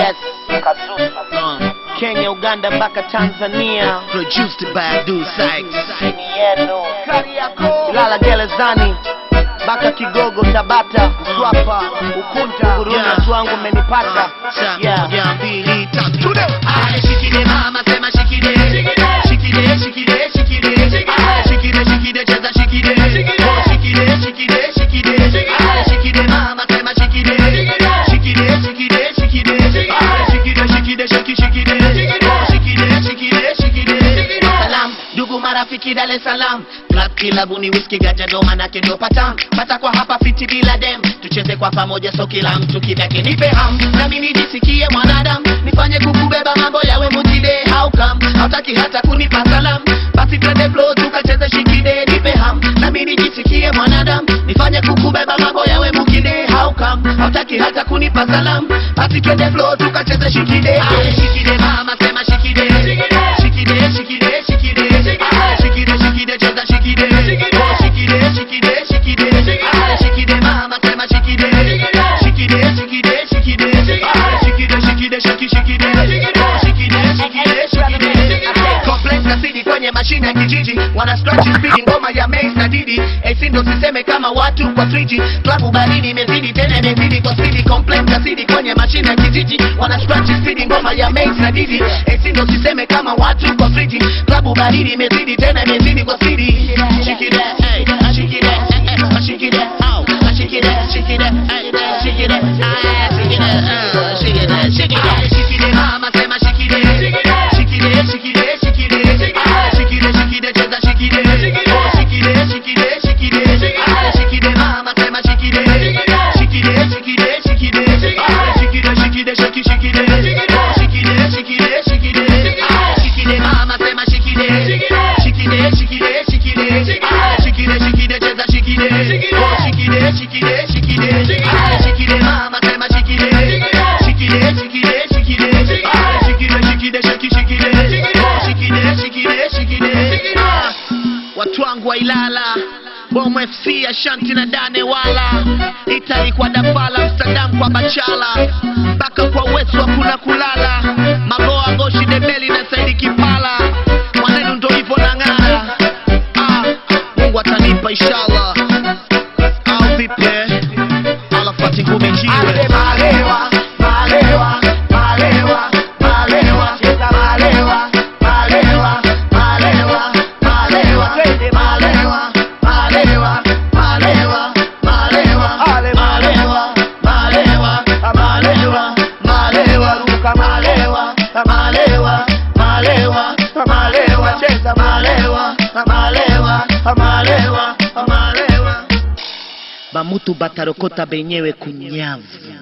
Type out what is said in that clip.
yes Kazusa Kenya Uganda mpaka Tanzania Produced by Abdul Sykes. ni yenu Ilala gerezani mpaka Kigogo Tabata Mswapa Ukunta Huruma Yeah. watu wangu mmenipata Sa- yeah. moja, mbili, tatu, tude. Aya, shikide mama, sema shikide. Shikide, shikide, shikide. Aya, shikide, shikide, cheza shikide. Oh, shikide, shikide, shikide. Aya, shikide mama, sema shikide. Shikide, shikide, shikide. Aya, shikide, shikide, shiki, shikide. Oh, shikide, shikide, shikide. Salam, ndugu marafiki Dar es Salaam Club kilabuni whisky gaja ndo manake ndo patam pata kwa hapa fiti bila dem tucheze kwa pamoja so kila mtu kivyake nipe ham nami nijisikie mwanadamu nifanye kukubeba mambo yawe mutide how come hautaki hata kunipa salam basi twende flow tukacheze shikide nipe ham nami nijisikie mwanadamu nifanye kukubeba mambo yawe mukide how come hautaki hata kunipa salam basi twende flow tukacheze shikide Aye, shikide mama sema shikide shikide shikide shikide Aye, shikide shikide cheza shikide Oh, shikide shikide shikide Aye, shikide mama sema shikide shikide shikide shikide Aye, shikide shikide shiki shikide Oh, shikide shikide shikide Complex na CD kwenye mashine ya kijiji wana scratch speed ngoma ya Mace na Didi AC ndo siseme kama watu kwa 3G klabu baridi imezidi tena imezidi kwa speed complex na CD kwenye mashine ya kijiji wana scratch speed ngoma ya Mace na Didi AC ndo siseme kama watu kwa 3G klabu baridi imezidi tena imezidi kwa speed shikide hey shikide eh, shikide au shikide shikide hey shikide ah shikide ah shikide shikide shikide mama sema shikide shikide shikide shikide ah shikide shikide cheza shikide oh shikide shikide shikide ah shikide mama sema shikide shikide shikide shikide ah shikide shikide shiki shikide oh shikide shikide shikide ah shikide mama sema shikide shikide shikide shikide ah shikide shikide cheza shikide oh shikide shikide shikide ah shikide mama sema shikide shikide shikide shikide ah shikide shikide shiki shikide oh shikide shikide shikide ah watu wangu wa Ilala Bomo FC Ashanti na Dane wala Itali kwa Dafala Amsterdam kwa Bachala mpaka kwa Uwezo hakuna kulala Magoa Goshi Debeli na Saidi Kipala mwanenu ndo hivyo nang'ara ah, Mungu atanipa inshallah au vipi alafati ngumi jiwe Ate malewa, malewa, malewa, malewa, cheza malewa, malewa, malewa, malewa, twende malewa, malewa, malewa, malewa, ale malewa, malewa, malewa, malewa, ruka malewa, malewa, malewa, malewa, cheza malewa, malewa, malewa, malewa. bamutu batarokota benyewe kunyavu